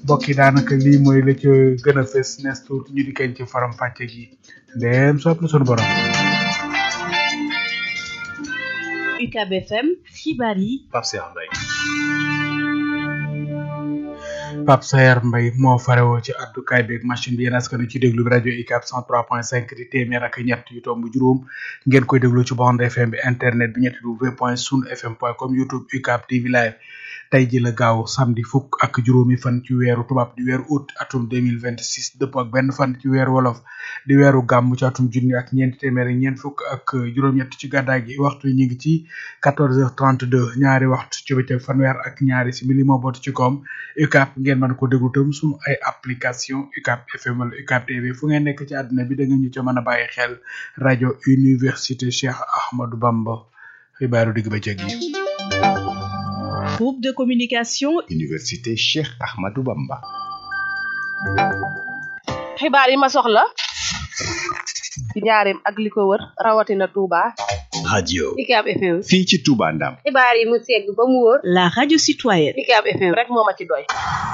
mbokk yi daanaka lii mooy la ca gën a fës nees tuut ñu di kañ ci faram fàcce gi ndeem sopp na sunu borom UCAB FM xibaar yi Pape Cheikh Mbaye Pape Sayer Mbaye moo farewoo ci addukaay beeg machine bi yéen askan wi ci déglu bi rajo UCAB 103.5 di téeméer ak ñett yu tomb juróom ngeen koy déglu ci bande FM bi internet bi ñetti w point sun fm point com youtube UCAB TV live tey ji la gaaw samedi fukk ak juróomi fan ci weeru tubaab di weeru août atum 2026 dëpp ak benn fan ci weeru wolof di weeru gàmm ci atum junni ak ñeenti téeméer ak ñeent fukk ak juróom-ñett ci gàddaay gi waxtu ñu ngi ci 14h32 ñaari waxtu ci bëccëg fanweer ak ñaari simili moo boot ci koom UCAB ngeen mën ko déglu tam suñu ay application UCAB FM wala UCAB TV fu ngeen nekk ci àdduna bi da nga ñu ca mën a bàyyi xel rajo université Cheikh Ahmadou Bamba xibaaru digg bëccëg yi groupe de communication Université Cheikh Ahmadou Bamba xibaar yi ma soxla ci njaareem ak li ko wër rawatina Touba. radio UCAB FM. fii ci Touba Ndam xibaar yi mu segg ba mu wóor. la radio citoyenne UCAB FM rek moo ma ci doy.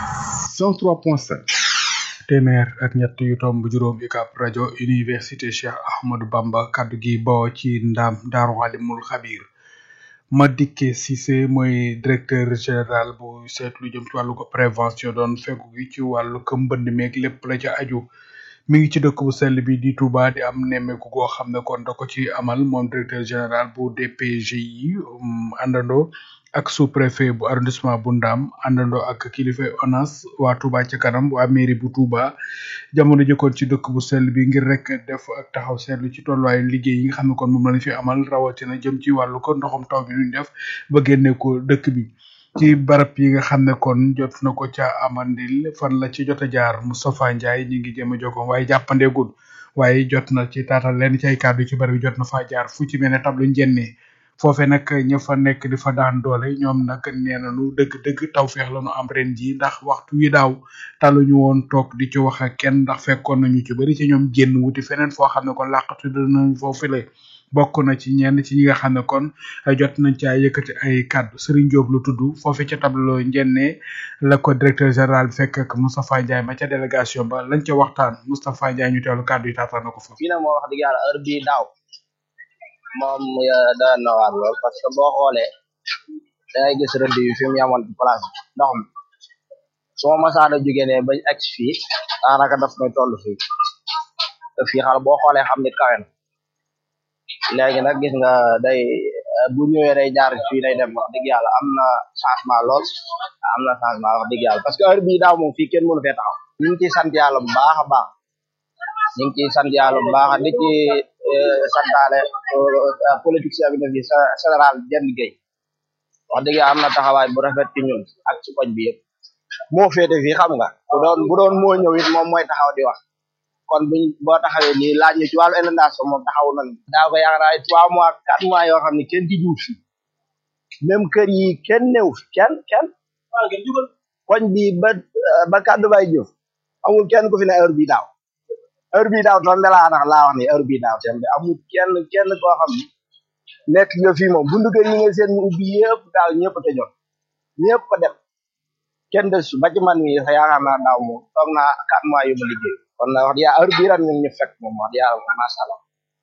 103.5 téeméer ak ñett yu tomb juróom UCAB rajo université Cheikh Ahmadou Bamba kaddu gi boo ci ndam Daaru Alimul Xabir Madické Cissé mooy directeur général bu seetlu jëm ci wàllu ko prévention doon fegu gi ci wàllu ko mbënd meeg lépp la ca aju mi ngi ci dëkk bu sell bi di Touba di am nemmeeku goo xam ne kon da ko ci amal moom directeur général bu DPGI àndandoo ak sous préfet bu arrondissement bu Ndam àndandoo ak kilifa ONAS waa Touba ca kanam waa mairie bu Touba jamono jëkkoon ci dëkk bu sell bi ngir rek def ak taxaw seetlu ci tolluwaayu liggéey yi nga xam ne kon moom lañ fi amal rawatina jëm ci wàllu ko ndoxum taw bi nuñ def ba génne ko dëkk bi ci barab yi nga xam ne kon jot na ko ca amandil fan la ci jot a jaar Moustapha Ndiaye ñi ngi jéem a jokkoo waaye jàppandeegul waaye jot na ci taatal leen ci ay kàddu ci barab bi jot na faa jaar fu ci mel ne tablu njenne foofe nag ña fa nekk di fa daan doole ñoom nag nee nañu dëgg-dëgg tawfeex la ñu am ren ji ndax waxtu wi daaw taluñu woon toog di ci wax ak kenn ndax fekkoon nañu ci bëri ci ñoom génn wuti feneen foo xam ne kon làqatu danañ foofu le bokk na ci ñenn ci ñi nga xam ne kon jot nañ caa yëkkati ay kàddu Serigne Diop lu tudd foofe ca tableau njenne la ko directeur général bi fekk ak Moustapha Ndiaye ma ca délégation ba lañ ca waxtaan Moustapha Ndiaye ñu teewlu kàddu yi taataan na ko fa. fii nag moo wax dëgg yàlla heure bii daaw moom dana na waar lool parce que boo xoolee da ngay gis rëdd yi fi mu yamoon ci place bi ndox mi su ma masaana jógee ne bañ agsi fii daanaka daf may toll fii te fii xal boo xoolee xam ni kawe na léegi nag gis nga day bu ñëwee day jaar fii day dem wax dëgg yàlla am na changement lool am na changement wax dëgg yàlla parce que heure bii daaw moom fii kenn mënu fee taxaw ñu ngi ciy sant yàlla bu baax a baax ñu ngi ciy sant yàlla bu baax di ci santaale politique bi fi général Diène Gueye wax dëgg yàlla am na taxawaay bu rafet ci ñun ak ci koñ bi yëpp moo féete fii xam nga bu doon bu doon moo ñëw it moom mooy taxaw di wax kon buñ boo taxawee nii laaj ñu ci wàllu inondation moom taxaw nañ daaw ko yaakaar naa trois mois quatre mois yoo xam ne kenn ci juuf fi même kër yi kenn néew fi kenn kenn koñ bi ba ba kàddu bay jëf amul kenn ku fi ne heure bii daaw heure bii daaw tombe laa nax laa wax ni heure bii daaw tembe amul kenn kenn koo xam ne nekk nga fii moom bundu kër yi nga seen ñu ubbi yëpp daaw ñëpp te jot ñëpp a dem kenn des ba ci man mi sax yaakaar naa daaw moom toog naa quatre mois yu ma liggéey kon na wax yaa heure bii ran ñu fekk moom wax yàlla moom macha allah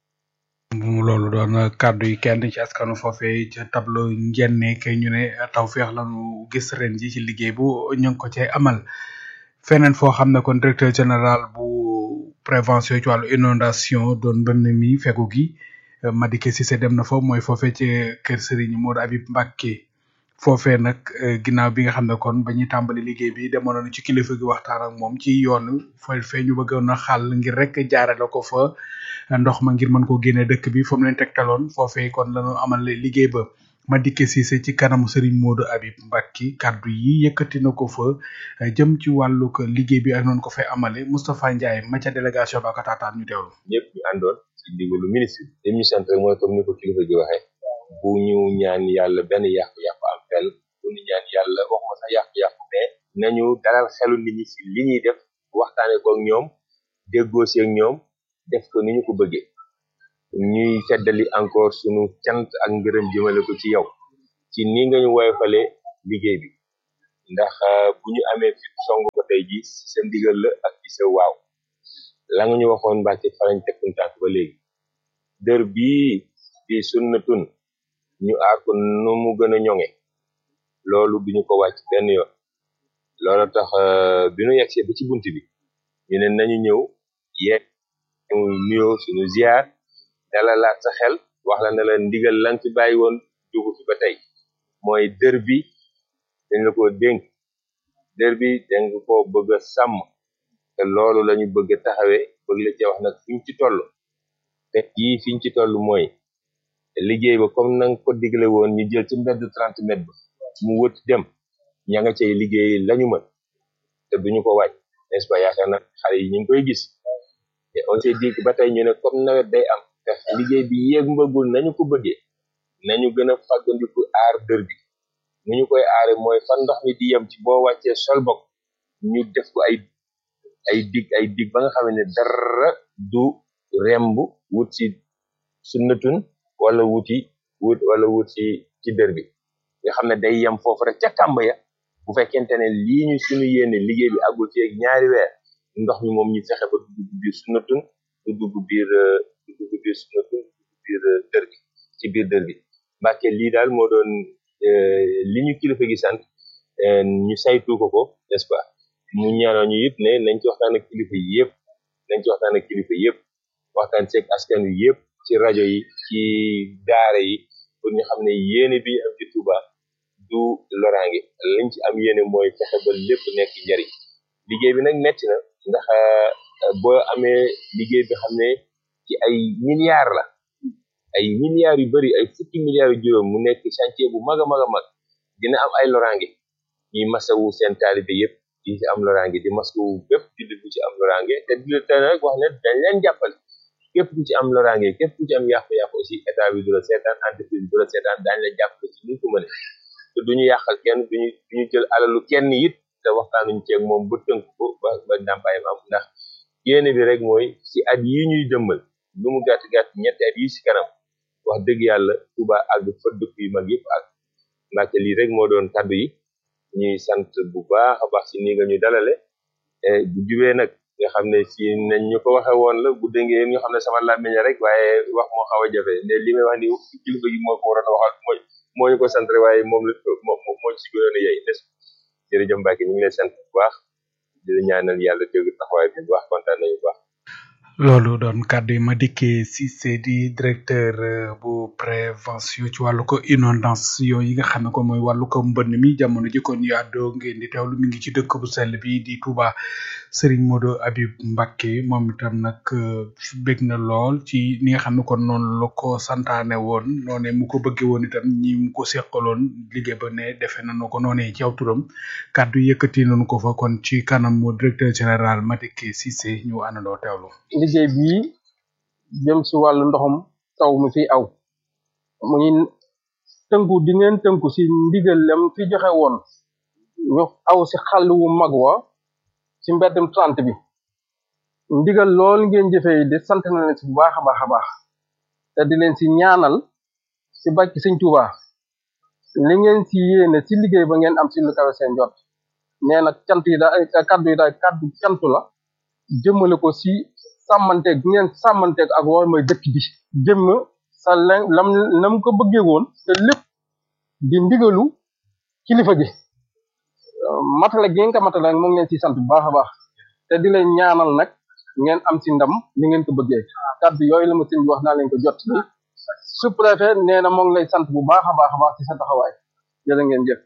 loolu doon kàddu yi kenn ci askanu foofee ca tableau njenne kay ñu ne tawfeex lañu gis ren ji ci liggéey bu ñu ngi ko cay amal feneen foo xam ne kon directeur général bu prévention ci wàllu inondation doon mbënn mi fegu gi Madické Cissé dem na fa mooy foofee ci kër Serigne Modou Habib Mbacké foofee nag ginnaaw bi nga xam ne kon ba ñuy tàmbali liggéey bi demoon nañu ci kilifa gi waxtaan ak moom ci yoon fa fee ñu bëggoon a xàll ngir rek jaarale ko fa ndox ma ngir mën koo génne dëkk bi fa mu leen tegtaloon foofee kon lañu amal liggéey ba Madické Cissé ci kanamu Serigne Modou Habib Mbacké kaddu yi yëkkati na ko fa jëm ci wàllu ko liggéey bi ak noonu ko fay amale Moustapha Ndiaye ma ca délégation ba ko taataan ñu teewlu. ñëpp ñu àndoon ci ndigalu ministre bi li ñu sant rek mooy comme ni ko kilifa gi waxee bu ñu ñaan yàlla benn yàqu-yàqu am fenn bu ñu ñaan yàlla waxuma sax yàqu-yàqu mais nañu dalal xelu nit ñi ci li ñuy def waxtaane ko ak ñoom déggoo si ak ñoom def ko ni ñu ko bëggee ñuy feddali encore sunu cant ak ngërëm jëmale ko ci yow ci ni nga ñu woyofalee liggéey bi ndax bu ñu amee fi song ko tey ji sa ndigal la ak ci sa waaw la nga ñu waxoon Mbàkke farañ tekkun tànk ba léegi dër bii di sunnatun ñu aar ko nu mu gën a ñoŋe loolu duñu ko wàcc benn yoon loolu tax bi nu yegsee ba ci bunt bi ñu ne nañu ñëw yeeg ñu nuyoo suñu ziar dalalaat sa xel wax la ne la ndigal lan fi bàyyi woon dugg fi ba tey mooy dër bi dañ la ko dénk dër bi dañ ko bëgg a sàmm te loolu lañu bëgg a taxawee bëgg la ci wax nag fiñ ci toll te yii fiñ ci toll mooy liggéey ba comme nanga ko digle woon ñu jël ci mbedd trente mètres ba mu wët dem ña nga cay liggéey lañu mën te duñu ko wàcc n'est-ce pas yaakaar na xale yi ñu ngi koy gis te on s'est dit que ba tey ñu ne comme nawet day am te liggéey bi yéeg mbëggul nañu ko bëggee nañu gën a fàggandiku aar dër bi nu ñu koy aare mooy fan ndox mi di yem ci boo wàccee sol bokk ñu def ko ay ay dig ay dig ba nga xam ne dara du remb wut ci sunnatun wala wuti wut wala wut ci ci dër bi nga xam ne day yem foofu rek ca kàmb ya bu fekkente ne lii ñu suñu yéene liggéey bi àggul ci ak ñaari weer ndox mi moom ñu fexe ba du dugg biir sunnatun du dugg biir du dugg biir sunnatun du dugg biir dër bi ci biir dër bi Mbàkke lii daal moo doon li ñu kilifa gi sant ñu saytu ko ko n'est-ce pas mu ñaanoo ñu yëpp ne nañ ci waxtaan ak kilifa yi yëpp nañ ci waxtaan ak kilifa yëpp waxtaan seeg askan wi yëpp ci rajo yi ci daara yi pour ñu xam ne yéene bi am ci Touba du loraange lañ ci am yéene mooy fexe ba lépp nekk njariñ liggéey bi nag metti na ndax boo amee liggéey bi xam ne ci ay milliards la ay milliards yu bari ay fukki milliards yu juróom mu nekk chantier bu mag a mag a mag dina am ay loraange ñuy masawu seen taalibe yëpp di ci am loraange di masawu bépp jullit bu ci am loraange te di te rek wax ne dañ leen jàppale képp ku ci am loraange képp ku ci am yàqu-yàqu aussi état bi du la seetaan entreprise bi du la seetaan daañ la jàppale ci ñu ko mëne te duñu yàqal kenn duñu duñu jël alalu kenn it te waxtaanuñ ceeg moom ba tënk ko ba ba ndàmpaayam am ndax yéene bi rek mooy ci at yi ñuy jëmmal lu mu gàtt gàtt ñetti at yi ci kanam wax dëgg yàlla Touba àgg fa dëkk yu mag yëpp ak Mbàkke lii rek moo doon kaddu yi ñuy sant bu baax a baax ci nii nga ñu dalale bu jubee nag nga xam ne ci nañ ñu ko waxe woon la bu dëngee nga xam ne sama làmmiñ rek waaye wax moo xaw a jafe ne li may wax ni kilifa gi moo ko waroon a waxal mooy moo ñu ko sant rek waaye moom la moo moo ci gënoon a yey des jërëjëf Mbacke ñu ngi lay sant bu baax di la ñaanal yàlla dégg taxawaay bi bu baax kontaan nañu bu baax loolu doon kàddu yi ma dikkee Cissé di directeur bu prévention ci wàllu ko inondation yi nga xam ne ko mooy wàllu ko mbënn mi jamono ji kon ñu àddoo ngeen di teewlu mi ngi ci dëkk bu sell bi di Touba Serigne Modou Habib Mbacké moom itam nag bég na lool ci ni nga xam ne kon noonu la ko santaane woon noone mu ko bëggee woon itam ñi mu ko seqaloon liggéey ba ne defe nañu ko noonee ci aw turam kàddu yëkkati nañu ko fa kon ci kanam mu directeur général Madické Cissé ñu àndandoo teewlu. liggéey bii jëm si wàllu ndoxum taw mi fi aw muy tënku di ngeen tënku si ndigal lam fi joxe woon ñu aw si xàll wu mag wa si mbeddum trente bi ndigal lool ngeen jëfee di sant na leen si bu baax a baax a baax te di leen si ñaanal si bàcc sëñ Tuuba li ngeen si yéene si liggéey ba ngeen am si lu kawe seen jot nee na cant yi daal kaddu yi daal kaddu cantu la jëmale ko si sàmmanteeg bi ngeen sàmmanteeg ak war mooy dëkk bi jëmm sa len lam lam ko bëggee woon te lépp di ndigalu kilifa gi matale gi ngeen ko matale nag moom ngeen si sant bu baax a baax te di leen ñaanal nag ngeen am si ndam li ngeen ko bëggee kaddu yooyu la ma sëñ bi wax naa leen ko jot bi sous-préfet nee na moo ngi lay sant bu baax a baax a baax ci sa taxawaay jërë ngeen jëf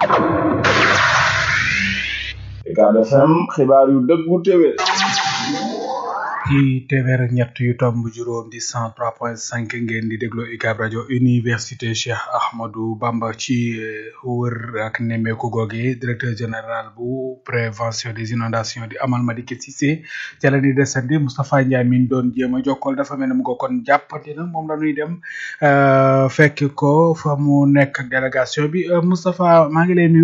Ucab FM xibaar yu dëggu téwé ci téeméer ak ñett yu tomb juróom di cent trois point cinq ngeen di déglu UCAB rajo université Cheikh Ahmadou Bamba ci wër ak nemmeeku googe directeur général bu prévention des inondations di Amal Madické Cissé ca la ñuy desandi Moustapha Ndiaye mi ñu doon jéem a jokkal dafa mel ne mu ko kon jàppandi na moom la ñuy dem fekk ko fa mu nekk ak délégation bi Moustapha maa ngi lay nuyu.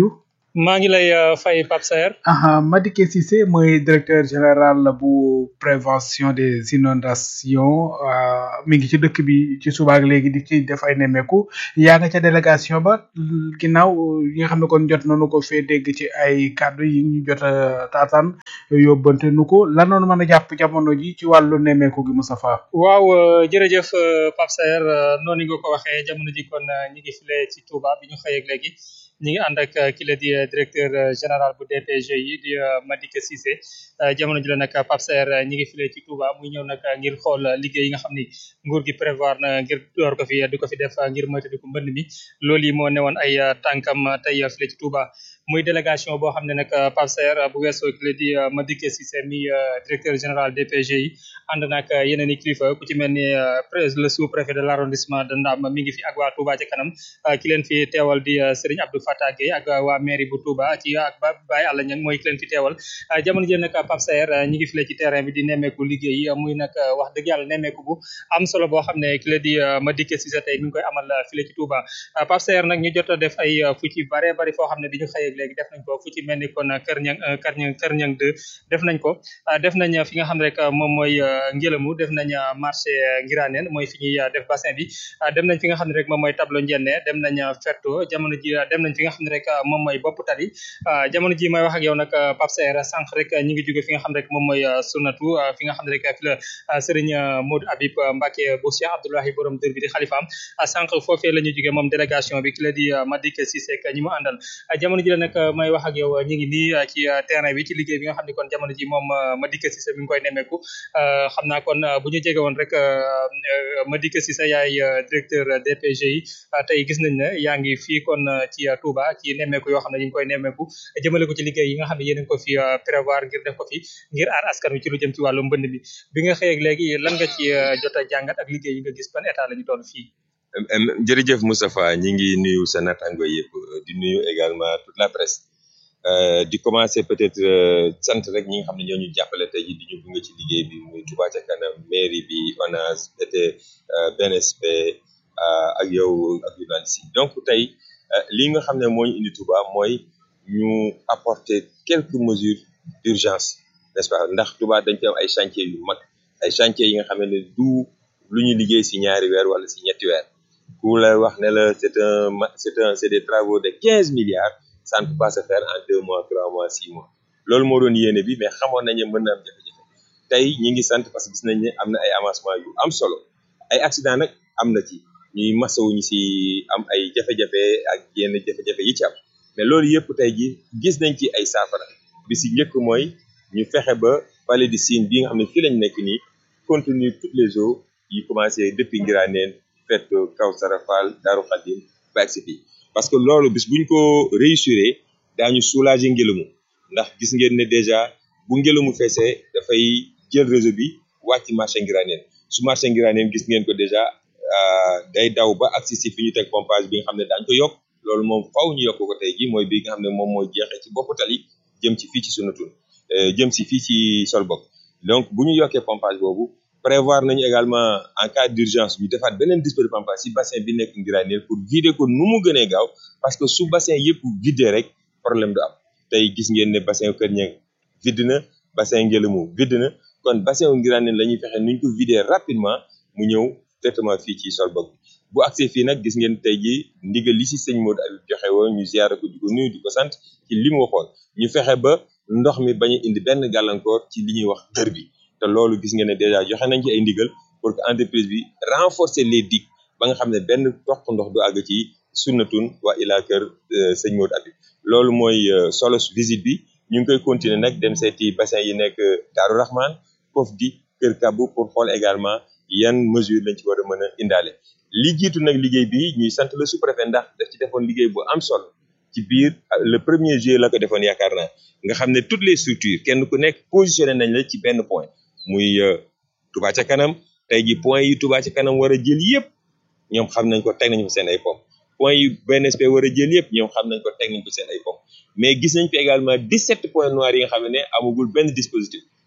maa ngi lay uh, fay Pape Saer aha Madické Cissé mooy directeur général bu prévention des inondations uh, mi ngi ci dëkk bi ci suba ak léegi di ci def ay nemmeeku yaa nga ca délégation ba ginnaaw yi nga xam ne kon jot nañu ko fee dégg ci ay kàddu yi ñu jot a taataan yóbbante nu ko lan noonu mën a jàpp jamono ji ci wàllu nemmeeku gi Moustapha waaw jërëjëf Pape Saer noonu nga ko waxee jamono ji kon ñi ngi file ci Touba bi ñu xëyeeg léegi ñi ngi ànd ak ki la di directeur général bu DPG yi di Madické Cissé jamono ji la nag Pape Saer ñi ngi file ci Touba muy ñëw nag ngir xool liggéey yi nga xam ni nguur gi prévoir na ngir door ko fi di ko fi def ngir moytandiku mbënd mi loolu yi moo newoon ay tànkam tey file ci Touba muy délégation boo xam ne nag Pape Saer bu weesoo ki la di Madické Cissé mi directeur général DPG yi ànd nag yeneen i kilifa ku ci mel ni le sous préfet de l' arrondissement de Ndam mi ngi fi ak waa Touba ca kanam ki leen fi teewal di Serigne Abdou Fatah Gueye ak waa mairie bu Touba ci ak ba Baye Alla Niang mooy ki leen fi teewal jamono jii nag Pape Saer ñi ngi file ci terrain bi di nemmeeku liggéey yi muy nag wax dëgg yàlla nemmeeku bu am solo boo xam ne ki la di Madické Cissé tey mi ngi koy amal file ci Touba Pape Saer nag ñu jot a def ay fu ci bare bari foo xam ne bi ñu xëyee léegi def nañ ko fu ci mel ni kon Kër Ñang Kër Ñang Kër Ñang 2 def nañ ko def nañ fi nga xam ne rek moom mooy ngelamu def nañ marché Ngiraneen mooy fi ñuy def bassin bi dem nañ fi nga xam ne rek moom mooy tableau njenne dem nañ ferto jamono ji dem nañ fi nga xam ne rek moom mooy bopp tali jamono ji may wax ak yow nag Pape Saer sànq rek ñi ngi jóge fi nga xam ne rek moom mooy sunatu fi nga xam ne rek fi la Serigne Modou Habib Mbacké bu Cheikh Abdoulahi borom dër bi di xalifaam sànq foofee la ñu jóge moom délégation bi ki la di Madické Cissé ak ñi mu àndal jamono ji la nag may wax ak yow ñi ngi nii ci terrain bi ci liggéey bi nga xam ne kon jamono ji moom Madické Cissé mi ngi koy nemmeeku xam naa kon bu ñu jege woon rek Madické Cissé yaay directeur DPG yi tey gis nañ ne yaa ngi fii kon ci Touba ci nemmeeku yoo xam ne ñu ngi koy nemmeeku jëmale ko ci liggéey yi nga xam ne yéen a ngi ko fi prévoir ngir def ko fi ngir aar askan wi ci lu jëm ci wàllu mbënd mi bi nga xëyeeg léegi lan nga ci jot a jàngat ak liggéey yi nga gis ban état la ñu toll fii jërëjëf Moustapha ñi ngi nuyu sa natango yëpp di nuyu également toute la presse di commencer peut-être sant rek ñi nga xam ne ñoo ñu jàppale tey jii di ñu gunge ci liggéey bi muy Touba ca kanam mairie bi ONAS BT BNSP ak yow ak journaliste yi donc tey li nga xam ne moo ñu indi Touba mooy ñu apporter quelques mesures d'urgence n'est-ce pas ndax Touba dañ fi am ay chantiers yu mag ay chantiers yi nga xam ne du lu ñu liggéey si ñaari weer wala si ñetti weer ku la wax ne la c'est un c'est un c'est des travaux de quinze milliards ça ne peut pas se faire en deux mois trois mois six mois loolu moo doon yéene bi mais xamoon nañu mën na am jafe-jafe tey ñi ngi sant parce que gis nañ ne am na ay avancement yu am solo ay accident nag am na ci ñuy masawuñu si am ay jafe-jafe ak yenn jafe-jafe yi ci am mais loolu yëpp tey ji gis nañ ci ay saafara bi si njëkk mooy ñu fexe ba vallée du Sine bi nga xam ne fii lañ nekk nii contenir toutes les eaux yi commencé depuis Ngiraneen Ferto Kawsara Fall Darou Khadim ba agsi fii parce que loolu bis buñ ko réussir daañu soulager ngelamu ndax gis ngeen ne déjà bu ngelamu feesee dafay jël réseau bi wàcc marché Ngiraneen su marché Ngiraneen gis ngeen ko déjà day daw ba agsi si fi ñu teg pompage bi nga xam ne daañu ko yokk loolu moom faw ñu yokk ko tey ji mooy bi nga xam ne moom mooy jeexee ci bopp tali jëm ci fii ci sunu tun jëm si fii ci Solbok donc bu ñu yokkee pompage boobu prévoir nañu également en cas d'urgence ñu defaat beneen dispositif de pompage si bassin bi nekk Ngiraneen pour vider ko nu mu gënee gaaw parce que su bassin yëpp vidé rek problème du am tey gis ngeen ne bassin Kër Ñang vide na bassin Ngelamu vide na kon bassin Ngiraneen la ñuy fexe nuñ ko vider rapidement mu ñëw directement fii ci Solbok bu accès fii nag gis ngeen tey jii ndigal li si sëñ Modou Habib joxe woon ñu ziyaara ko di ko nuyu di ko sant ci li mu waxoon ñu fexe ba ndox mi bañ a indi benn gàllankoor ci li ñuy wax dër bi te loolu gis ngeen ne déjà joxe nañ ci ay ndigal pour que entreprise bi renforcer les digues ba nga xam ne benn toq ndox du àgg ci sunnatun waa ilaa kër sëñ Modou Habib loolu mooy solo visite bi ñu ngi koy continuer nag dem seeti bassin yi nekk Daaru Rahman foofu di Kër Kabu pour xool également yan mesure lañ ci war a mën a indaale li jiitu nag liggéey bi ñuy sant le sous-préfet ndax daf ci defoon liggéey bu am solo ci biir le premier juillet la ko defoon yaakaar naa nga xam ne toutes les structures kenn ku nekk positionné nañ la ci benn point muy Touba ca kanam tey ji point yi Touba ca kanam war a jël yëpp ñoom xam nañ ko teg nañ ko seen ay pom point yi BNSP war a jël yëpp ñoom xam nañ ko teg nañ ko seen ay pom mais gis nañ fi également 17 points noirs yi nga xam ne amagul benn dispositif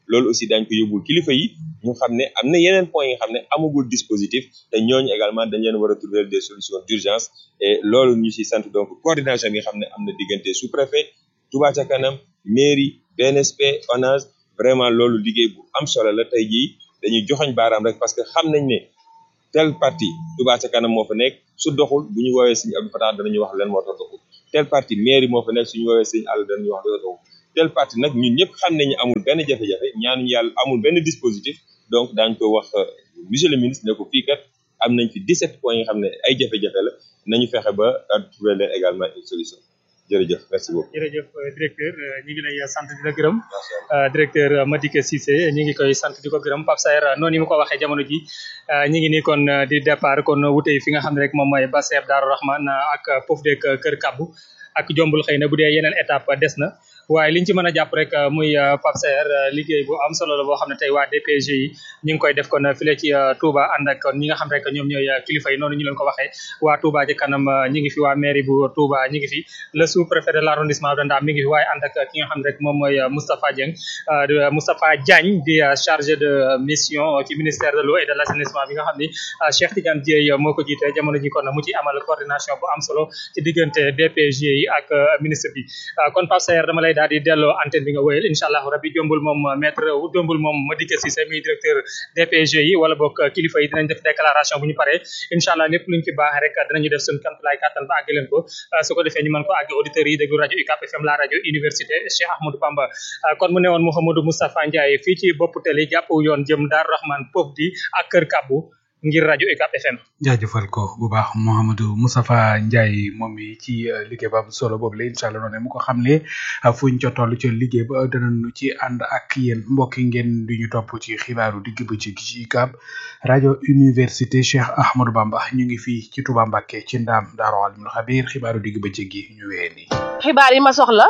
loolu aussi dañ ko yóbbul kilifa yi ñu xam ne am na yeneen points yi nga xam ne amagul dispositif te ñooñu également dañ leen war a trouver des solutions d'urgence et loolu ñu ci sant donc coordination bi nga xam ne am na diggante sous-préfet Touba ca kanam mairie BNSP ONAS vraiment loolu liggéey bu am solo la tey jii dañuy joxoñ baaraam rek parce que xam nañ ne tel parti Touba ca kanam moo fa nekk su doxul bu ñu woowee Serigne Abdou Fatah danañu wax leen moo tax doxul tel parti mairie moo fa nekk suñu woowee Serigne Alla danañu wax dana doxul tel parti nag ñun ñëpp xam nañu amul benn jafe-jafe ñaanuñu yàlla amul benn dispositif donc daañ ko wax monsieur le ministre ne ko fii kat am nañ fi 17 points yi nga xam ne ay jafe-jafe la nañu fexe ba trouver leen également une solution jërëjëf merci beaucoup. jërëjëf directeur ñu ngi lay sant di la gërëm directeur Madické Cissé ñu ngi koy sant di ko gërëm Pape Saer noonu mu ko waxee jamono ji ñu ngi nii kon di départ kon wute fi nga xam ne rek moom mooy Basseb Darou Rahman ak Pouf dek Kër Kabou ak jombul xëy na bu dee yeneen étape des na waaye liñ ci mën a jàpp rek muy Pape Saer liggéey bu am solo la boo xam ne tey waa DPG yi ñu ngi koy def kon file ci Touba ànd ak ñi nga xam rek ñoom ñooy kilifa yi noonu ñu leen ko waxee waa Touba ci kanam ñi ngi fi waa mairie bu Touba ñi ngi fi le sous-préfet de l'arrondissement de Ndam mi ngi fi waaye ànd ak ki nga xam ne rek moom mooy Moustapha Dieng Moustapha Diagne di chargé de mission ci ministère de l'eau et de l'assainissement bi nga xam ni Cheikh Tidiane Dieye moo ko jiite jamono ji kon mu ci amal coordination bu am solo ci diggante DPG yi ak ministre bi kon Pape Saer dama lay daal di delloo antenne bi nga wéyal incha allah rabbi jombul moom maître jombul moom Madické Cissé mi directeur DPG yi wala boog kilifa yi dinañ def déclaration bu ñu paree incha allah lépp luñ fi baax rek dinañu def suñu kantulaay kàttan ba àgg leen ko su ko defee ñu mën ko àgg auditeurs yi déglu rajo UCAP FM la rajo université Cheikh Ahmadou Bamba kon mu ne woon Mouhamadou Moustapha Ndiaye fii ci bopp télé jàpp yoon jëm Darou Rahman Pouf di ak Kër Kabou ngir rajo UCAP FM. jaajëfal ko bu baax Mouhamadou Moustapha Ndiaye moom mi ci liggéey ba am solo boobu la incha allah noonu mu ko xamle fuñ ca toll ca liggéey ba danañu ci ànd ak yéen mbokk yi ngeen di ñu topp ci xibaaru digg bëccëg ci UCAB rajo université Cheikh Ahmadou Bamba ñu ngi fii ci Touba Mbacké ci ndaam Daaru Alimul Xabiir xibaaru digg bëccëg gi ñu wéyee nii. xibaar yi ma soxla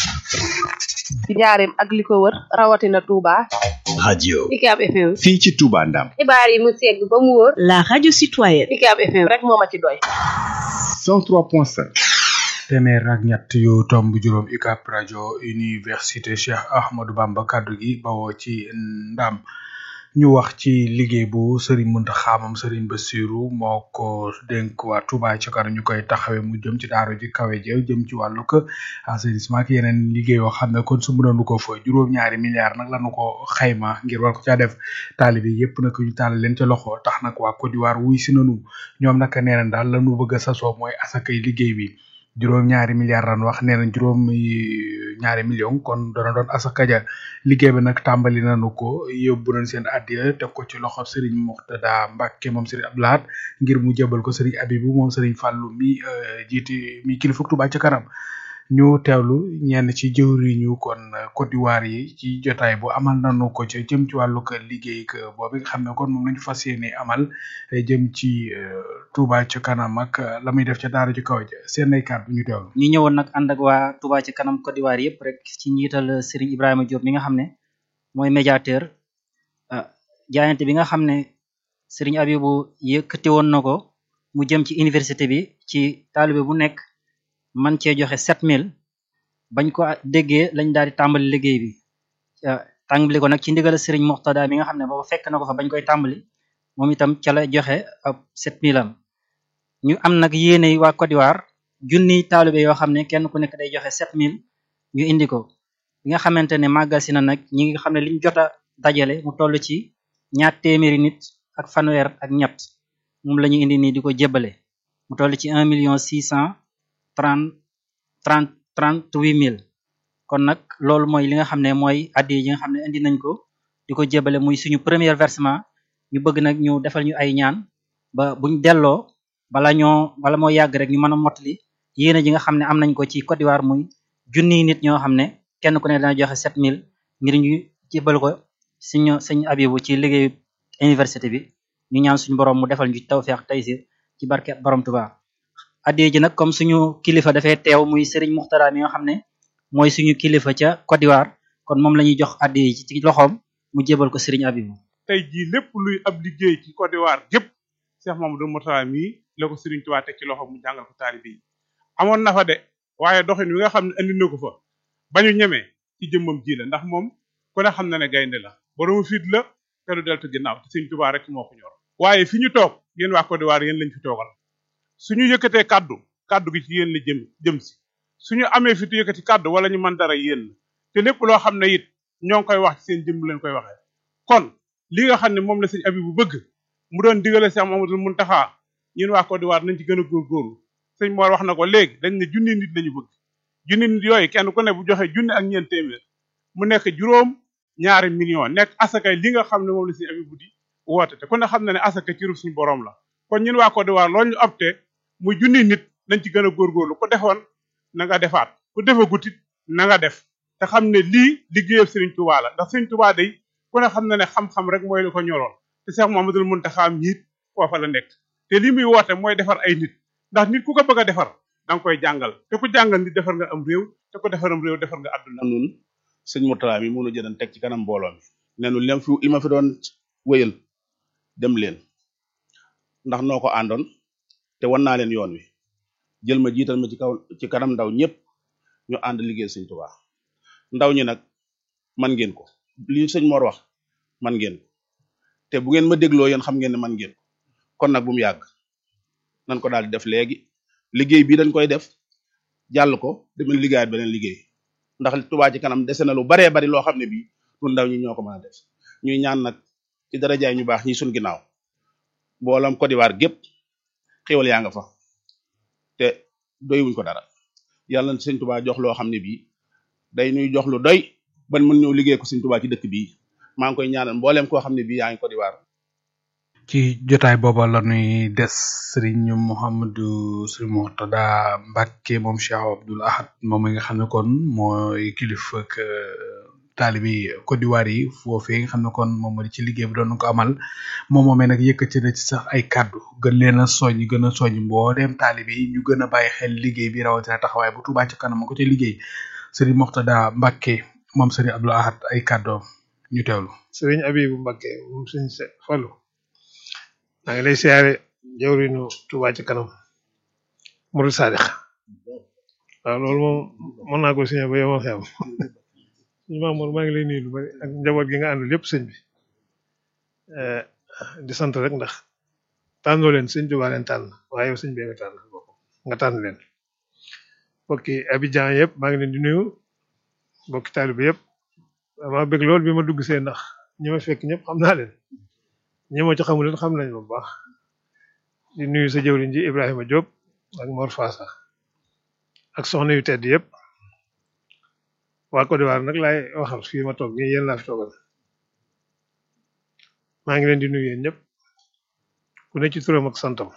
ci njaareem ak li ko wër rawatina Touba. radio UCAB FM. fii ci Touba Ndam xibaar yi mu segg ba mu wóor. la radio citoyenne. UCAB FM rek moo ma ci doy. 103.5 téeméer ak ñett yu tomb juróom UCAB rajo université Cheikh Ahmadou Bamba kaddu gi bawoo ci ndam ñu wax ci liggéey bu Serigne Mountakha moom Serigne Bassirou moo ko dénk waa Touba ci kanam ñu koy taxawee mu jëm ci daara ji kawe ji jëm ci wàllu ko assainissement ak yeneen liggéey yoo xam ne kon su mënoon ko fa juróom-ñaari milliards nag lañu ko xayma ngir war ko caa def taalibe yépp nag ñu taal leen ca loxo tax nag waa Côte d'Ivoire wuy si nanu ñoom nag nee nañ daal lañu bëgg a sasoo mooy asakay liggéey bi juróom ñaari milliards lan wax nee nañ juróom ñaari million kon dana doon asaka ja liggéey bi nag tàmbali nañu ko yóbbu nañ seen addiya teg ko ci loxo Serigne Mourtada Mbacke moom Serigne Abdoulahat ngir mu jëbal ko Serigne Abibou moom Serigne Fallou mi jiiti mi kilifa Touba ca kanam ñu teewlu ñenn ci jëwriñu kon Côte d'Ivoire yi ci jotaay bu amal nañu ko ci jëm ci wàllu ko liggéey boobu nga xam ne kon moom lañu fas yéene amal jëm ci Touba ca kanam ak la muy def ca daara ju kaw ja seen ay kàddu ñu teewlu. ñu ñëwoon nag ànd ak waa Touba ca kanam Côte d'Ivoire yëpp rek ci njiital Serigne Ibrahima Diop mi nga xam ne mooy médiateur jaayante bi nga xam ne Serigne Abibou yëkkati woon na ko mu jëm ci université bi ci taalibe bu nekk. man cee joxe sept mille bañ ko déggee lañ daal di tàmbali liggéey bi tàmbali ko nag ci ndigal Serigne Moxtada mi nga xam ne booba fekk na ko fa bañ koy tàmbali moom itam ca la joxe ab sept mille am ñu am nag yéene waa Côte d'Ivoire junniy taalibe yoo xam ne kenn ku nekk day joxe sept mille ñu indi ko bi nga xamante ne màggal si na nag ñi nga xam ne liñ jot a dajale mu toll ci ñaar téeméeri nit ak fanweer ak ñett moom la ñu indi nii di ko jébbale mu toll ci un million six cent trente trente trente huit mille kon nag loolu mooy li nga xam ne mooy addi yi nga xam ne indi nañ ko di ko jébale muy suñu premier versement ñu bëgg nag ñu defal ñu ay ñaan ba buñ delloo bala ñoo bala moo yàgg rek ñu mën a mottali yéene ji nga xam ne am nañ ko ci Côte d'Ivoire muy junniy nit ñoo xam ne kenn ku ne dana joxe sept mille ngir ñu jébal ko suñu suñu abibu ci liggéeyu université bi ñu ñaan suñu borom mu defal ñu tawfeex taysir ci barke borom Tuubaa addiye ji nag comme suñu kilifa dafay teew muy Serigne Muxtara mi nga xam ne mooy suñu kilifa ca Côte d'Ivoire kon moom la ñuy jox addiye ji ci loxoom mu jébal ko Serigne Abibou tey jii lépp luy ab liggéey ci Côte d'Ivoire gépp Cheikh Mamadou Mourtala mii la ko Serigne Touba teg ci loxoom mu jàngal ko taalibe yi amoon na fa de waaye doxin wi nga xam ne andi na ko fa bañu ñemee ci jëmmam ji la ndax moom ku ne xam na ne gaynde la boromu fit la te du deltu ginnaaw te Sëriñ Tuubaa rek moo ko ñor waaye fi ñu toog yéen waa Côte d'Ivoire yéen lañ fi toogal suñu yëkkatee kaddu kaddu gi ci yéen la jëm jëm si suñu amee fi tu yëkkati kaddu wala ñu mën dara yéen la te lépp loo xam ne it ñoo ngi koy wax ci seen jëm leen koy waxee kon li nga xam ne moom la sëñ Abibu bëgg mu doon digale Cheikh Mamadou Muntaxa ñun waa Côte d'Ivoire nañ ci gën a góorgóorlu sëñ Mor wax na ko léegi dañ ne junni nit lañu bëgg junni nit yooyu kenn ku ne bu joxe junni ak ñeent téeméer mu nekk juróom ñaari million nekk asakay li nga xam ne moom la sëñ Abibu di woote te ku ne xam na ne asaka ci ruf suñu borom la kon ñun waa Côte d'Ivoire loolu ñu opté muy junni nit nañ ci gën a góorgóorlu ku defoon na nga defaat ku defagut it na nga def te xam ne lii liggéeyam Serigne Touba la ndax Serigne Touba day ku ne xam na ne xam-xam rek mooy li ko ñoroon te Cheikh Mouhamadoul Mountakha miit foofa la nekk te li muy woote mooy defar ay nit ndax nit ku ko bëgg a defar da nga koy jàngal te ku jàngal nit defar nga am réew te ku defaram réew defar nga àdduna nun sëñ Mourtala mi mënu jëdan teg ci kanam mbooloo mi ne nu lim fi li ma fi doon wéyal dem leen ndax noo ko àndoon te wan naa leen yoon wi jël ma jiital ma ci kaw ci kanam ndaw ñëpp ñu ànd liggéey sëñ Tuubaa ndaw ñi nag man ngeen ko li sëñ Mor wax man ngeen ko te bu ngeen ma dégloo yéen xam ngeen ne man ngeen ko kon nag bu mu yàgg nan ko daal di def léegi liggéey bii dañ koy def jàll ko demal liggéeyaat beneen liggéey ndax Tuubaa ci kanam dese na lu baree bari loo xam ne bii ñun ndaw ñi ñoo ko mën a def ñuy ñaan nag ci darajaay ñu baax ñi suñ ginnaaw boolam Côte d'Ivoire gépp xéwal yaa nga fa te doywuñ ko dara yàlla na sëñ Tuubaa jox loo xam ne bii day ñuy jox lu doy ban mën ñëw liggéey ko sëñ Tuubaa ci dëkk bii maa ngi koy ñaanal mbooleem koo xam ne bii yaa ngi Côte d'Ivoire ci jotaay booba la ñuy des sëriñ Mouhamadou sëriñ Mourtada Mbacke moom Cheikh Abdoul Ahad moom mi nga xam ne kon mooy kilifa ak taalibi Côte d'Ivoire yi foofee nga xam ne kon moom moo di ci liggéey bi doon ko amal moom moomee nag yëkkati na ci sax ay kàddu gën leen a soññ gën a soññ mbooleem taalibi yi ñu gën a bàyyi xel liggéey bi rawatina taxawaay bu Tuubaa ci kanam ko ci liggéey sëriñ Mourtada Mbacke moom sëriñ Abdoul Ahad ay kàddoom ñu teewlu. sëriñ Abibu Mbacke moom sëriñ Fallu maa ngi lay siyaare jawrinu Tuubaa ci kanam Murid Saadix waaw loolu moom mën naa ko signé ba yow xew ñu Mamour maa ngi lay nuyu lu bari ak njaboot gi nga àndal lépp sëñ bi di sant rek ndax tànnoo leen sëñ Tuubaa leen tànn waaye yow sëñ bi nga tànn nga tànn leen mbokki Abidjan yëpp maa ngi leen di nuyu mbokki taalibe yëpp maa bëgg lool bi ma dugg see ndax ñi ma fekk ñëpp xam naa leen ñi ma ci xamul leen xam nañ bu baax di nuyu sa jëwriñ ji Ibrahima Diop ak Mor Fassa ak soxna yu tedd yëpp waa Côte d'Ivoire nag laay waxal fii ma toog nii yéen laa fi toogal maa ngi leen di nuyu yéen ñëpp ku ne ci turam ak santam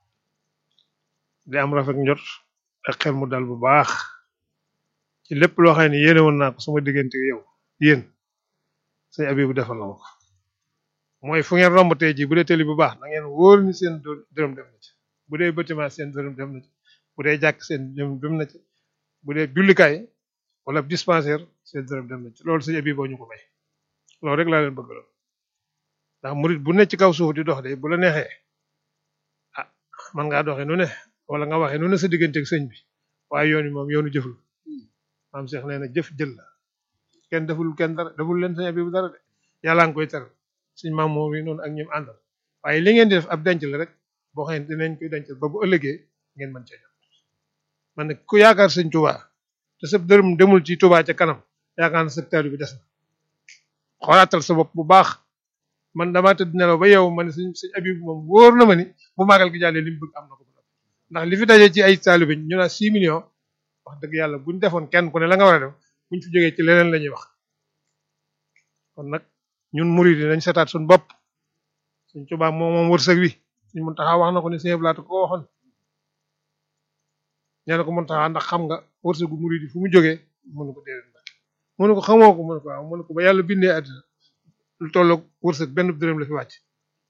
di am rafet njot ak xel mu dal bu baax ci lépp loo xam ne yéene woon naa ko sama diggante yow yéen sëñ Abibu defal na ma ko mooy fu ngeen romb tey jii bu dee télé bu baax na ngeen wóor ni seen dërëm dem na ci bu dee bâtiment seen dërëm dem na ci bu dee jàkk seen dërëm dem na ci bu dee jullikaay wala dispensaire seen dërëm dem na ci loolu sëñ Abibu ñu ko may loolu rek laa leen bëgg lool ndax murit bu ne ci kaw suuf di dox de bu la neexee ah man ngaa doxee nu ne wala nga waxee nu ne sa digganteeg sëñ bi waaye yoon wi moom yoonu jëf la maam Cheikh nee na jëf jël la kenn deful kenn dara deful leen sëñ Abibu dara de yàlla nga koy teral suñ maam moom yi noonu ak ñoom àndal waaye li ngeen di def ab denc la rek boo xam ne dinañ koy dencal ba bu ëllëgee ngeen mën cee jot man nag ku yaakaar sëñ Touba te sa dërëm demul ci Touba ca kanam yaakaar na sa taalibe bi des na xoolaatal sa bopp bu baax man damaa tëdd nelaw ba yow ma ne sëñ sëñ Abibu moom wóor na ma ni bu màggal gi jàllee li mu bëgg am na ko ndax li fi daje ci ay taalibe ñu naa 6 millions wax dëgg yàlla buñ defoon kenn ku ne la nga war a def buñ fi jógee ci leneen la ñuy wax kon nag ñun murid yi nañ setaat suñu bopp suñ Tuubaa moom moom wërsëg wi suñ Muntaxa wax na ko ne sëñ Blaat ko waxoon nee na ko Muntaxa ndax xam nga wërsëgu murid yi fu mu jógee mënu ko déedéet ndax mënu ko xamoo ko mënu ko waaw mënu ko ba yàlla bindee àddina lu tolloog wërsëg benn dërëm la fi wàcc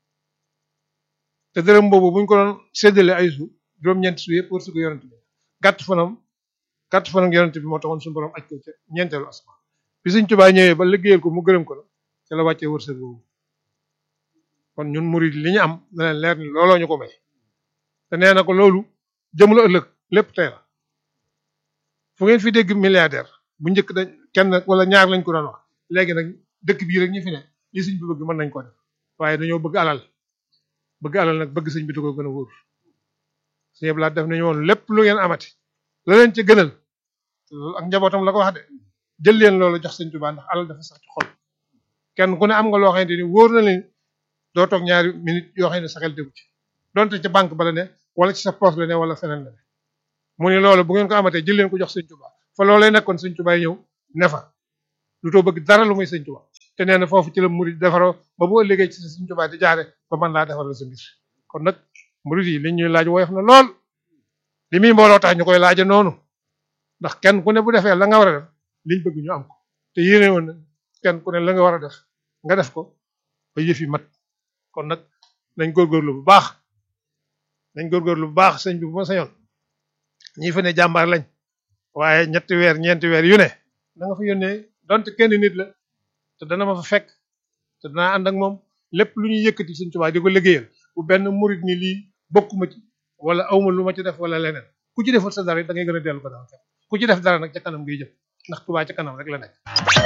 te dërëm boobu buñ ko doon séddale ay su juróom-ñeent su yëpp wërsëgu yonent bi gàtt fanam gàtt fanam yonent bi moo taxoon suñu borom aj ko ca ñeenteelu asma bi suñ Tuubaa ñëwee ba liggéeyal ko mu gërëm ko la ca la wàccee wërsëg boobu kon ñun murid li ñu am na leen leer ni looloo ñu ko may te nee na ko loolu jëm la ëllëg lépp tey la fu ngeen fi dégg milliardaire bu njëkk dañ kenn wala ñaar lañ ko doon wax léegi nag dëkk bii rek ñu fi ne li sëñ bi bëgg mën nañ ko def waaye dañoo bëgg alal bëgg alal nag bëgg sëñ bi da ko gën a wóor sëñ Abdou Lahad def nañu woon lépp lu ngeen amati la leen ca gënal loolu ak njabootam la ko wax de jël leen loolu jox sëñ Tuubaa ndax alal dafa sax ci xol kenn ku ne am nga loo xamante ni wóor na leen doo toog ñaari minute yoo xam ne sa xel déggu ci donte ca banque ba la ne wala ci sa poche la ne wala feneen la ne mu ne loolu bu ngeen ko amatee jël leen ko jox sëñ Tuubaa fa loolee nekkoon sëñ Tuubaa ñëw ne fa lu too bëgg dara lu muy sëñ Tuubaa te nee na foofu ci la murid defaroo ba bu ëllëgee ci sëñ Tuubaa di jaare ba mën laa defaral sa mbir kon nag murid yi li ñuy laaj woyof na lool li muy mbooloo tax ñu koy laaja noonu ndax kenn ku ne bu defee la nga war a def liñ bëgg ñu am ko te yéene woon na kenn ku ne la nga war a def nga def ko ba yëf yi mat kon nag nañ góorgóorlu bu baax nañ góorgóorlu bu baax sëñ bi bu ma sañoon ñi fa ne jàmbaar lañ waaye ñetti weer ñeenti weer yu ne da nga fa yónnee donte kenn nit la te dana ma fa fekk te danaa ànd ak moom lépp lu ñuy yëkkati sëñ Tuubaa di ko liggéeyal bu benn murit ni lii bokkuma ci wala awma lu ma ci def wala leneen ku ci defal sa dara da ngay gën a dellu ko daal ku ci def dara nag ca kanam ngay jëm ndax Tuubaa ca kanam rek la nekk.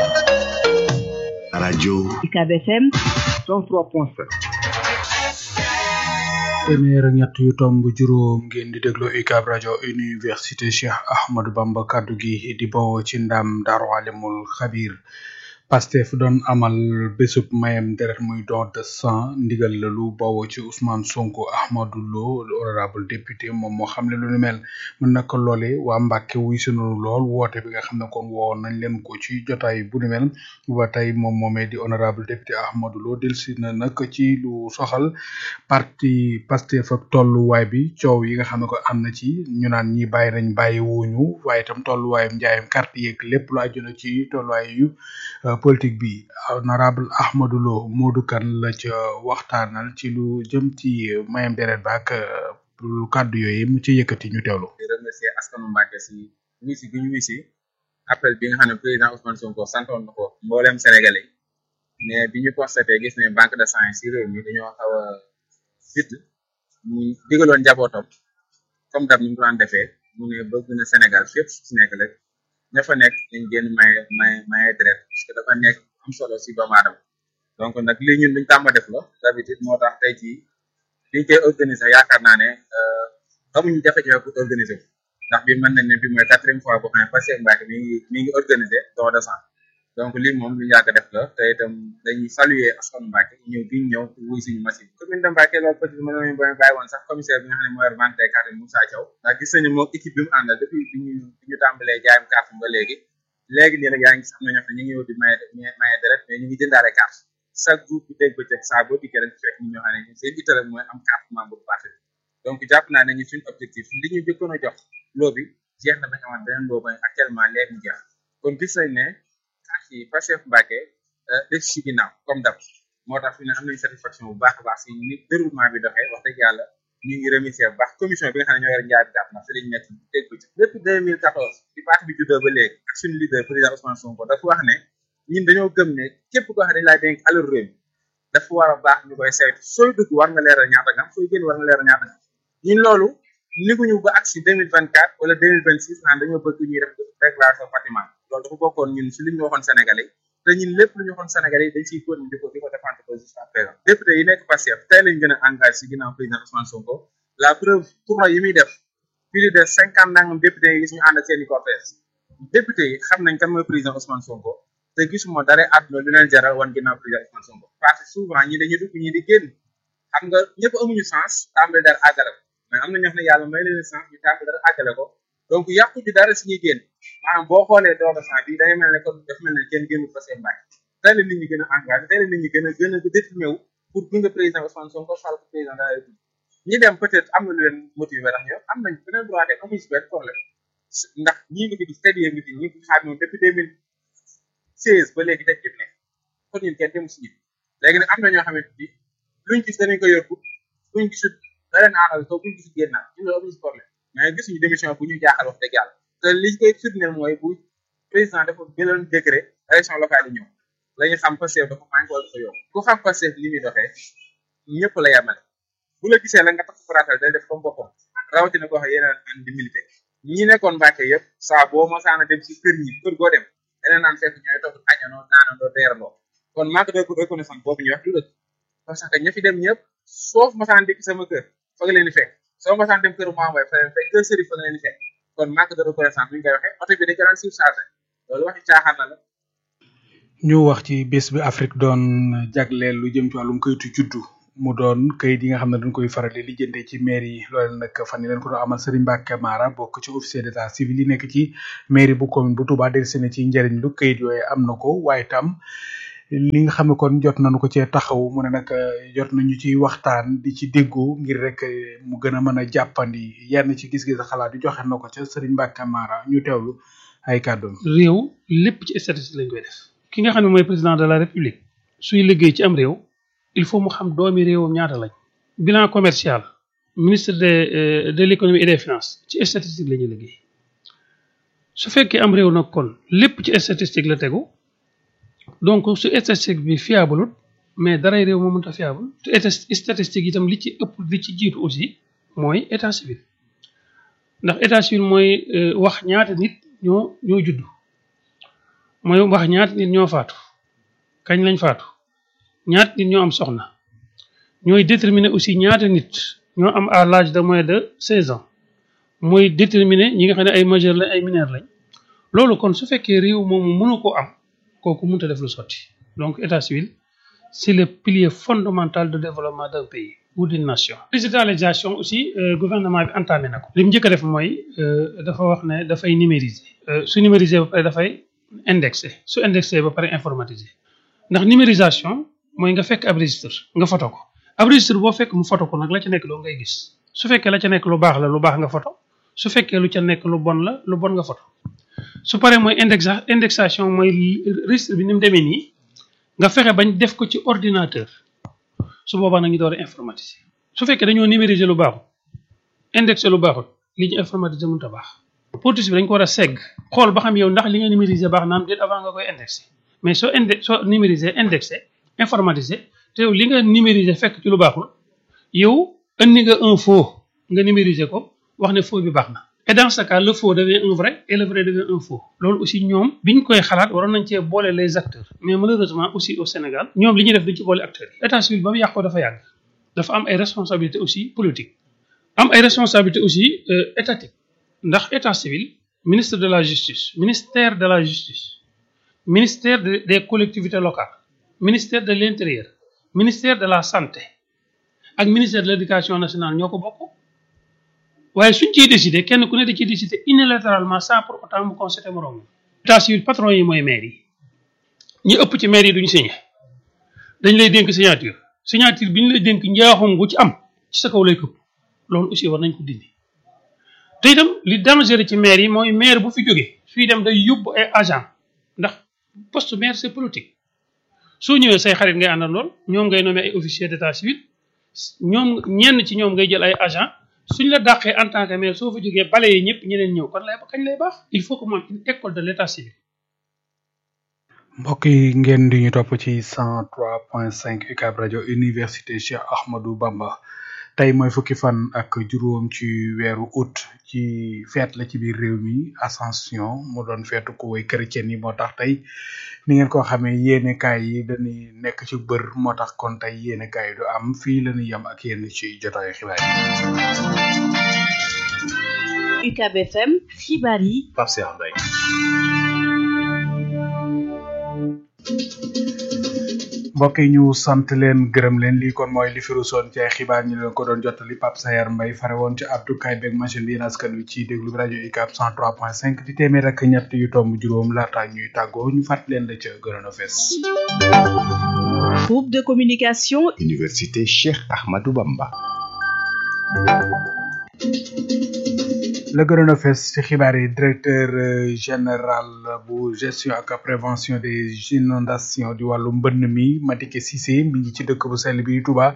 radio UCAB FM 103.7 téeméer ak ñett yu tomb juróom ngeen di déglu UCAB rajo université Cheikh Ahmadou Bamba kaddu gi di bawoo ci ndam Daaru Alimul Xabir Pastef doon amal bésub mayem deret muy don de sang ndigal la lu bawoo ci Ousmane Sonko Ahmadou Lo honorable député moom moo xam ne lu ni mel mën naka loole waa Mbàkke wuy sunu lool woote bi nga xam ne kon woo nañ leen ko ci jotaay bu ni mel ba tey moom moomee di honorable député Ahmadou Lo delsi na nag ci lu soxal parti Pastef ak tolluwaay bi coow yi nga xam ne ko am na ci ñu naan ñi bàyyi nañ bàyyi wuñu waaye itam tolluwaayam njaayam carte yeeg lépp lu aju na ci tolluwaay yu politique bi honorable Ahmadou Lo Modou Kane la ca waxtaanal ci lu jëm ci mayam deret ba ak lu kàddu yooyu mu ci yëkkati ñu teewlu. di remercier askanu Mbàkke si wisi bi ñu wisi appel bi nga xam ne président Ousmane Sonko santoon na ko mboolem Sénégalais mais bi ñu constaté gis ne banque de sang si réew mi dañoo xaw a fit mu digaloon njabootam comme dab ni mu ko daan defee mu ne bëgg na Sénégal fépp si nekk rek ña fa nekk dañ génn maye maye maye deret parce que dafa nekk am solo si doomu aadama donc nag lii ñun luñ tàmba def la d'habitude moo tax tey jii liñ koy organiser yaakaar naa ne amuñu jafe-jafe pour organiser ko ndax bi mën nañ ne bi mooy quatrième fois boo xam ne Pastef Mbàkke mi ngi mi ngi organiser don de sang donc lii moom lu yàgg def la te itam dañuy saluer askanu Mbàkke ñëw gi ñëw wuy suñu machine commune de Mbàkke loolu peut être mënoon ba bàyyi woon sax commissaire bi nga xam ne mooy vente des cartes Moussa Thiaw ndax gis nañu moom équipe bi mu àndal depuis bi ñu bi ñu tàmbalee jaayam carte ba léegi léegi nii nag yaa ngi gis am na ñoo xam ne ñu ngi ñëw di maye maye deret mais ñu ngi jëndaale carte chaque jour bu dégg bëccëg saa boo dikkee rek fekk ñu ñoo xam ne ñu seen ittale mooy am carte membre bu parti donc jàpp naa ne ñu suñu objectif li ñu jëkkoon a jox loo bi jeex na ba ñu amaat beneen loo ba actuellement léegi mu jeex kon gis nañ ne carte yi Pastef Mbàkke def si ginnaaw comme dab moo tax fi ne am nañ satisfaction bu baax a baax si ni déroulement bi doxee wax dëgg yàlla ñu ngi remercier bu baax commission bi nga xam ne ñoo yor njaay bi gàtt na fi lañ nekk dégg ko ci depuis 2014 bi parti bi juddoo ba léegi ak suñu leader président Ousmane Sonko dafa wax ne ñun dañoo gëm ne képp koo xam ne dañ laa dénk alal réew mi dafa war a baax ñu koy saytu sooy dugg war nga leeral ñaata nga am sooy génn war nga leeral ñaata nga am ñun loolu niguñu ba ak si 2024 wala 2026 naan dañoo bëgg ñuy def déclaration patrimoine loolu dafa bokkoon ñun si li ñu waxoon Sénégalais te ñun lépp lu ñu waxoon Sénégalais yi dañ siy continuer di ko di ko défendre ko jusqu'à présent député yi nekk Pastef tey lañ gën a engagé si ginnaaw président Ousmane Sonko la preuve tournoi yi muy def plus de cinquante nangam député yi gis ñu ànd ak seen i cortège député yi xam nañ kan mooy président Ousmane Sonko te gisuma dara àdduna lu leen jaral wan ginnaaw président Ousmane Sonko parce que souvent ñi dañuy dugg ñi di génn xam nga ñëpp amuñu sens tàmbali dara àggale ko mais am na ñoo xam ne yàlla may leen sens ñu tàmbali dara àggale ko donc yàqu ci dara si ñuy génn maanaam boo xoolee don de sang bi day mel ne comme daf mel ne kenn génnu Pastef Mbàkke tey la nit ñi gën a engagé tey la nit ñi gën a gën a déterminé wu pour gunge président Ousmane Sonko fal ko président de la République ñi dem peut-être am na lu leen motivé ndax ñoom am nañ beneen droit de amuñu si benn problème ndax ñii ngi fi gis tëddee ngi fi ñi ngi xaar ñoom depuis deux mille seize ba léegi tëj jëf ne kon ñun kenn dem si ñi léegi nag am na ñoo xamante ni luñ gis danañ ko yóbbu buñ gisul da leen aaral soo buñ gisul génnaat ñu loolu amuñu si problème mais gisuñu démission bu ñu jaaxal wax dëgg yàlla te li koy firndeel mooy bu président dafa jëloon décret élection locale yi ñëw la ñu xam Pastef dafa manqué wala dafa yokk ku xam Pastef li muy doxee ñëpp la yemale bu la gisee la nga tax faratal day def comme boppam rawatina koo xam yeneen an di milité ñi nekkoon Mbàkke yëpp saa boo mosaana dem si kër ñi kër goo dem leneen naan fekk ñooy toog añanoo naanandoo reerandoo kon manque de reconnaissance boobu ñuy wax du dëgg parce que ña fi dem ñëpp soof masaan dikk sama kër fa nga leen di fekk soo masaan dem kër Mamboy fa leen fekk kër Sëriñ fa nga leen di fekk kon manque de reconnaissance bi ñu koy waxee oto bi dañ ko daan surchargé loolu waxi caaxaan na la ñu wax ci bés bi Afrique doon jagleel lu jëm ci wàllum kayitu juddu mu doon kayit yi nga xam ne dañ koy faral di lijjante ci mairie yi loolu nag fan yi leen ko doon amal Serigne Mbacke Mara bokk ci officier d'état civil yi nekk ci mairie bu commune bu Touba dellusi na ci njëriñ lu kayit yooyu am na ko waaye tam li nga xam ne kon jot nañu ko cee taxaw mu ne nag jot nañu ci waxtaan di ci déggoo ngir rek mu gën a mën a jàppandi yenn ci gis-gis xalaat yu joxe na ko ca Serigne Mbacke Mara ñu teewlu ay kàddoom. réew lépp ci statistique lañ koy def ki nga xam ne mooy président de la république suy liggéey ci am réew il faut mu xam doomi réewam ñaata lañ. bilan commercial ministre de de l'économie et des finances ci statistique la ñuy liggéey su fekkee am réew nag kon lépp ci statistique la tegu. donc su statistique bi fiable mais daray réew moo mënta fiable te statistique itam li ci ëpp li ci jiitu aussi mooy état civil ndax état civil mooy wax ñaata nit ñoo ñoo judd mooy wax ñaata nit ñoo faatu kañ lañ faatu ñaata nit ñoo am soxna ñooy déterminer aussi ñaata nit ñoo am à l'âge de moins de seize ans mooy déterminer ñi nga xam ne ay majeur lañ ay mineur lañ loolu kon su fekkee réew moomu mënu koo am kooku mënut a def lu sotti donc état civil c'est le pilier fondamental de développement d'un pays ou d'une nation. digitalisation aussi gouvernement bi entamé na ko. li mu njëkk a def mooy dafa wax ne dafay numériser. su numériser ba pare dafay indexé su indexé ba pare informatiser ndax numérisation mooy nga fekk ab registre nga photo ko ab registre boo fekk mu photo ko nag la ca nekk loo ngay gis su fekkee la ca nekk lu baax la lu baax nga photo su fekkee lu ca nekk lu bon la lu bon nga photo su paree mooy indexa indexation mooy registre bi ni mu demee nii nga fexe bañ def ko ci ordinateur su boobaa nag ñu door a informatiser su fekkee dañoo numériser lu baaxul indexé lu baaxul li ñu informatiser mënut a baax. politique bi dañ ko war a segg xool ba xam yow ndax li nga numériser baax na am déet avant nga koy indexé mais soo inde soo numériser indexé informatiser te yow li nga numériser fekk ci lu baaxul yow indi nga un faux nga numériser ko wax ne faux bi baax na. et dans ce cas le faux devient un vrai et le vrai devient un faux loolu aussi ñoom biñ koy xalaat waroon nañ cee boole les acteurs mais malheureusement aussi au Sénégal ñoom li ñuy def duñ ci boole acteurs yi état civil ba mu yàqoo dafa yàgg dafa am ay responsabilités aussi politiques am ay responsabilités aussi étatiques ndax état civil ministre de la justice ministère de la justice ministère des collectivités locales ministère de l'intérieur ministère de la santé ak ministère de l'éducation nationale ñoo ko bokk waaye suñ ciy décidé kenn ku ne da ciy décidé unilatéralement sans pour autant mu constaté moroom état civil patron yi mooy maire yi ñi ëpp ci maire yi duñ signé dañ lay dénk signature signature bi ñu lay dénk njaaxum gu ci am ci sa kaw lay këpp loolu aussi war nañ ko dindi te itam li dangereux ci maire yi mooy maire bu fi jógee fii dem day yóbbu ay agent ndax poste maire c'est politique soo ñëwee say xarit ngay àndandool ñoom ngay nommé ay officier d'état civil ñoom ñenn ci ñoom ngay jël ay agent suñ la dàqee en tant que maire soo fa jógee balayee ñëpp ñeneen ñëw kon lay kañ lay baax il faut que moom une école de l'état civil mbokk yi ngeen di ñu topp ci 103.5 UCAB rajo université Cheikh Ahmadou Bamba tey mooy fukki fan ak juróom ci weeru août ci fête la ci biir réew mi ascension mu doon feetu ko way chrétien yi moo tax tey ni ngeen ko xamee yéene kaay yi dañuy nekk ci bër moo tax kon tey yéene kaay yi du am fii la ñuy yem ak yéen ci jotaayu xibaar yi. UCAB FM xibaar yi. Pape Cheikh Mbaye. mbokk yi ñu sant leen gërëm leen lii kon mooy li fi rusoon ci ay xibaar ñu leen ko doon jottali Pape Sayar Mbaye fare woon ci Abdou Kay beeg machine bi yéen askan wi ci déglu bi rajo UCAB 103.5 di téeméer ak ñett yu tomb juróom laata ñuy tàggoo ñu fàttali leen la ca gënoon a fees. groupe de communication. Université Cheikh Ahmadou Bamba. la gënoon a fees ci xibaar yi directeur général bu gestion ak prévention des inondations di wàllu mbënn mi Madické Cissé mi ngi ci dëkk bu sell bi Touba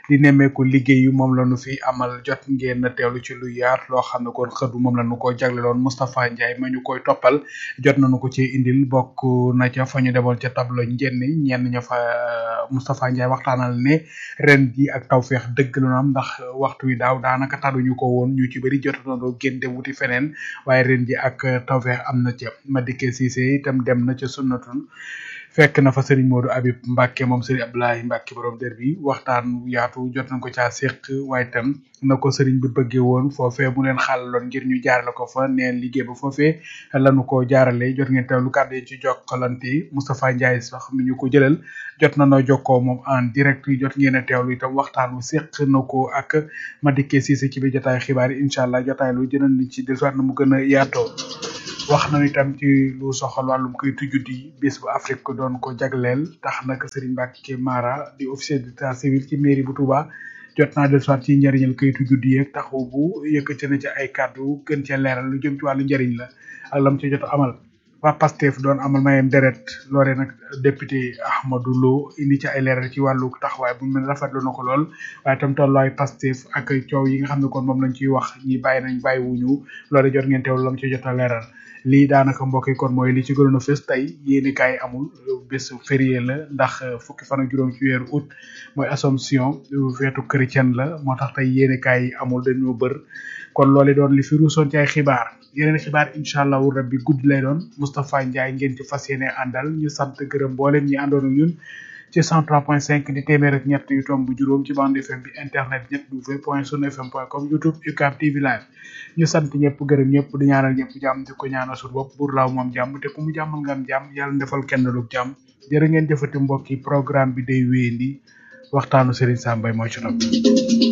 di nemmeeku liggéey yu moom la nu fi amal jot ngeen teewlu ci lu yaat loo xam ne kon xëdu moom la nu ko jagleloon Moustapha Ndiaye ma ñu koy toppal jot nañu ko ci indil bokk na ca fa ñu demoon ca tableau njënn ñenn ña fa Moustapha Ndiaye waxtaanal ne ren ji ak tawfeex dëgg la ñu am ndax waxtu wi daaw daanaka taduñu ko woon ñu ci bëri jot nañoo génn dem wuti feneen waaye ren ji ak tawfeex am na ca Madické Cissé itam dem na ca sunnatun fekk na fa Serigne Modou Habib Mbacke moom Serigne Abdoulaye Mbacke borom dër bi waxtaan yaatu jot nañ ko caa séq waaye itam na ko Serigne bi bëggee woon foofee mu leen xàllaloon ngir ñu jaarale ko fa neen liggéey ba foofee lanu ko jaarale jot ngeen teewlu kàddu yi ci jokkalante Moustapha Ndiaye sax mi ñu ko jëlal jot na noo jokkoo moom en direct jot ngeen a teewlu itam waxtaan wu séq na ko ak Madické Cissé ci biir jotaay xibaar yi incha allah jotaay lu jënan ni ci dellusiwaat na mu gën a yaatoo wax nañu itam ci lu soxal wàllum kayitu juddi bis bu Afrique ko doon ko jagleel tax nag Serigne Mbacke Mara di officier d'état civil ci mairie bu Touba jot naa dellusiwaat ci njëriñal kayitu juddi yeeg taxaw bu yëkkati na ci ay kàddu gën cee leeral lu jëm ci wàllu njëriñ la ak lam ci jot amal waa Pastef doon amal mayem deret loole nag député Ahmadou Lo indi ci ay leeral ci wàllu taxawaay bu mel rafetlu na ko lool waaye itam tolluwaay Pastef ak coow yi nga xam ne kon moom lañ ciy wax ñi bàyyi nañ bàyyi wuñu loole jot ngeen teewlu lam ci jot a leeral lii daanaka mbokk yi kon mooy li ci gënoon a fës tey yéeni kaay amul bés férié la ndax fukki fan ak juróom ci weeru août mooy Assomption feetu chrétienne la moo tax tey yéeni kaay amul dañoo bër kon loolu doon li fi ruusoon ci ay xibaar yeneen xibaar incha allahu rabbi guddi lay doon Moustapha Ndiaye ngeen ci fas yéene àndal ñu sant gërëm mboolem ñi àndoon ak ñun ci 103.5 di téeméer ak ñett yu tomb juróom ci bande FM bi internet ñett w point sunu fm point com youtube UCAB TV live ñu sant ñëpp gërëm ñëpp di ñaanal ñëpp jàmm di ko ñaanal suñu bopp pour laaw moom jàmm te ku mu jàmmal nga am jàmm yàlla defal kenn lu jàmm jërë ngeen jëfati mbokk yi programme bi day wéyandi waxtaanu Serigne Sam Mbaye mooy ci nopp